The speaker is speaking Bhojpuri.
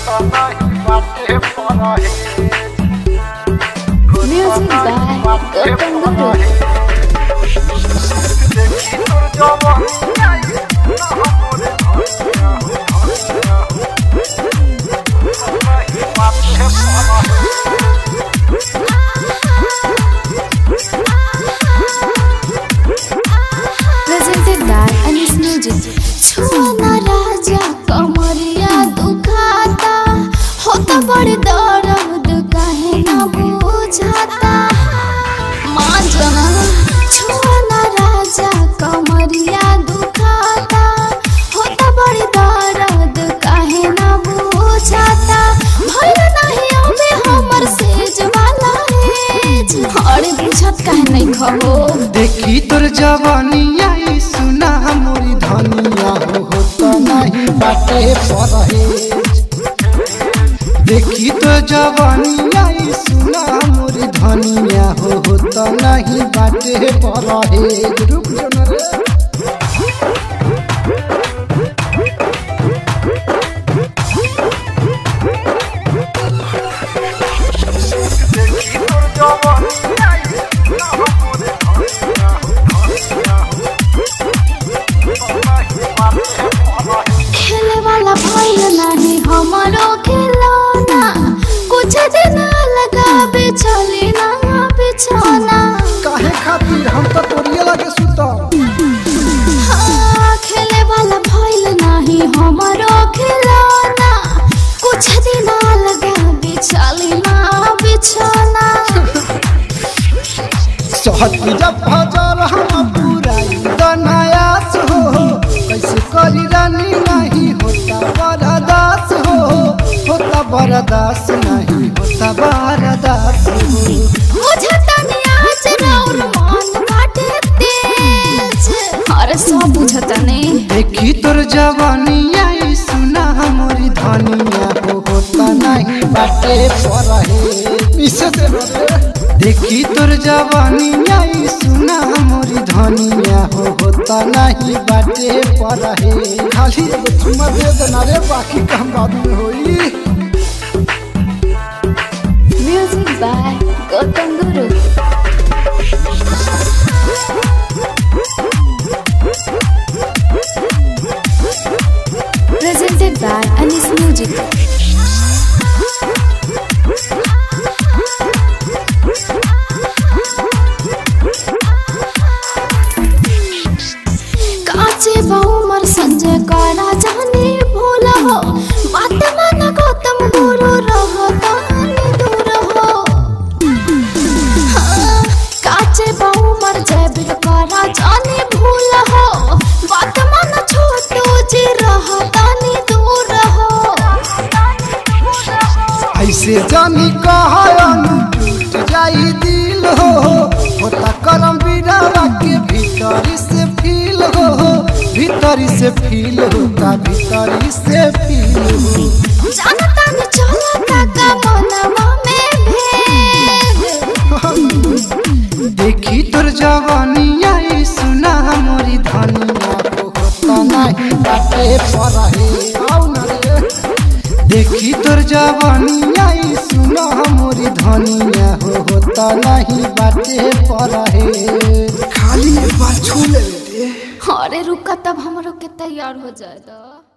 Music by Gautam Guru. Presented by Anis Music. छुआना राजा कमरिया दुखाता होता बड़े दर्द काहे ना बुझाता माँ जना छुआना राजा कमरिया दुखाता होता बड़े दर्द काहे ना बुझाता भइल नाही अबे हमर सेज वाला एज अरे बुझत काहे नहीं खहो देखी तोर जवानिया ई सुना मोरी धनिया हो हो तो नहीं बाटे परहेज देखी तो जवानिया ई सुना मोरी धनिया हो हो तो नहीं बाटे परहेज रुक जो न रे खेले वाला भइल नाही हमारो खिलौना कुछ दिन लगाबे चली ना बिछौना काहे खातिर हम तो तोरिए लगे सुतम हाँ, खेले वाला भइल नाही हमारो खिलौना कुछ दिन लगाबे चली ना बिछौना सहज जब भजर हम पूरा दनायास हो कैसे करी रानी नहीं होता बरदास हो होता बरदास नहीं होता बरदास हो मुझे तनिया चराउर मन बाटे तेज अरे सब बुझतने देखी तोर जवानिया ई सुना हमारी धनिया हो होता नहीं बाटे परहे मिसे दे रे। देखी तोर जवानिया ई सुना हमारी धनिया हो होता नहीं बाटे परहे खाली एगो चुम्मा दे देना रे बाकी काम बाद में होई Music by Gautam Guru. Presented by Anis Music. काचे बहुमर संजय करा जाने भूल हो बात मन गौतम गुरु रहो तानी दूर हो हाँ, काचे बहुमर जय बिल करा जाने भूल हो बात मन छोटू जी रहो तानी दूर हो ऐसे जानी कहन टूट जाई दिल हो होता करम बिरावा के भीतरी से फील हो भीतरी से फील होता भीतरी से फील हो जानता न चलता का मनवा में भेद देखी तोर जवानिया ई सुना मोरी धनिया हो होता नहीं बाटे परहे आउ न रे देखी तोर जवानिया ई सुना मोरी धनिया हो होता नहीं बाटे परहे खाली एक बार छू ले दे अरे रुका तब हमरो के तैयार हो जाए दो